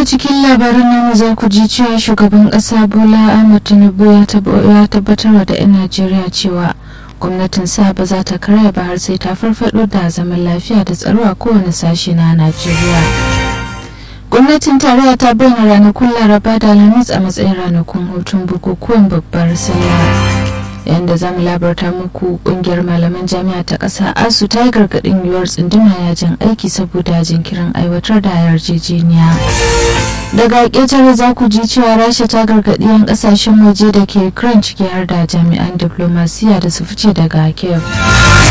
cikin labarin namu za ku ji cewa shugaban ƙasa bola ahmad tinubu ya tabbatar da 'yan najeriya cewa gwamnatin sa ba za ta karya ba har sai ta farfado da zaman lafiya da tsaro a kowane sashe na najeriya gwamnatin tarayya ta bayyana ranakun laraba da alhamis a matsayin ranakun hutun bukukuwan babbar sallah yayin da zamu labarta muku kungiyar malaman jami'a ta ƙasa asu ta yi gargaɗin yiwuwar tsunduma yajin aiki saboda jinkirin aiwatar da yarjejeniya daga ƙetare za ku ji cewa rasha ta gargaɗi 'yan ƙasashen waje da ke ukraine ciki har da jami'an diplomasiya da su fice daga kiev